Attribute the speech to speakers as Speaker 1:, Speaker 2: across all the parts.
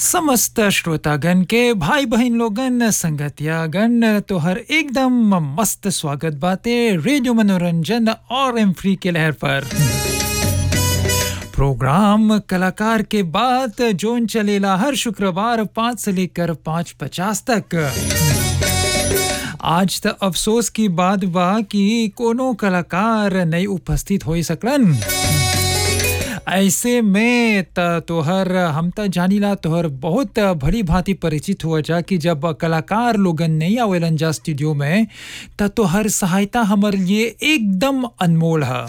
Speaker 1: समस्त श्रोतागण के भाई बहन लोगन संगतियागण तोहर एकदम मस्त स्वागत बाते रेडियो मनोरंजन और एम फ्री के लहर पर प्रोग्राम कलाकार के बाद जोन चलेला हर शुक्रवार पाँच से लेकर पाँच पचास तक आज त अफसोस की बात बा कि कोनो कलाकार नहीं उपस्थित हो सकलन ऐसे में त तोहर हम त जानीला तोहर बहुत भली भांति परिचित हुआ जा कि जब कलाकार लोगन नहीं आवेलन जा स्टूडियो में त तोहर सहायता हमर लिए एकदम अनमोल है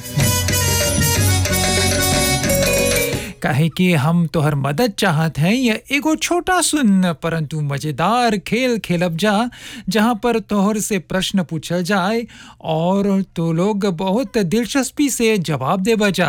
Speaker 1: काहे कि हम तोहर मदद चाहत हैं या एगो छोटा सुन परंतु मजेदार खेल खेलब जा जहाँ पर तोहर से प्रश्न पूछल जाए और तो लोग बहुत दिलचस्पी से जवाब दे बजा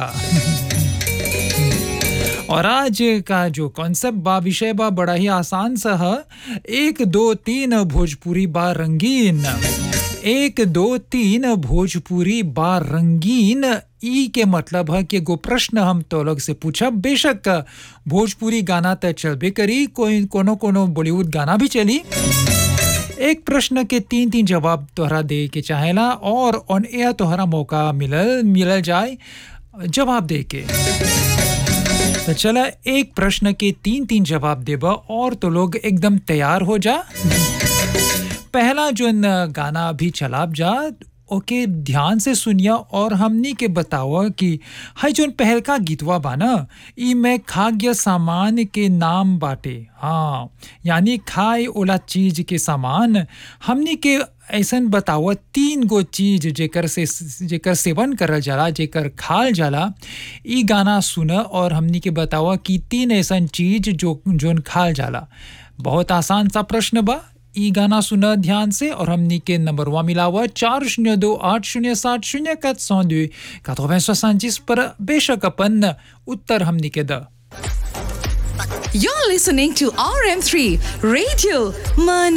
Speaker 1: और आज का जो कॉन्सेप्ट बा विषय बा बड़ा ही आसान सा है एक दो तीन भोजपुरी बा रंगीन एक दो तीन भोजपुरी बा रंगीन ई के मतलब है कि एगो प्रश्न हम तो लोग से पूछब बेशक भोजपुरी गाना तो चलबे करी कोई कोनो कोनो बॉलीवुड गाना भी चली एक प्रश्न के तीन तीन जवाब तोहरा दे के चाहेला और ऑन एयर तोहरा मौका मिलल मिलल जाए जवाब दे के तो चला एक प्रश्न के तीन तीन जवाब देबा और तो लोग एकदम तैयार हो जा पहला जो गाना अभी चलाब जा ओके ध्यान से सुनिया और हमनी के बताओ कि है जोन पहल का गीतवा बा ना ई में खाद्य सामान के नाम बाटे हाँ यानी खाए ओला चीज के सामान हमनी के ऐसन बताओ तीन गो चीज जेकर से जेकर सेवन करल जाला जेकर खाल जाला ई गाना सुन और हमनी के बताओ कि तीन ऐसन चीज जो जोन खाल जाला बहुत आसान सा प्रश्न बा ई गाना सुना ध्यान से और हमनी के नंबरवा मिलावा चार शून्य दो आठ शून्य सात शून्य कत सौ दो quatre पर बेशक अपन उत्तर हमनी के द
Speaker 2: You're listening to RM3 Radio Man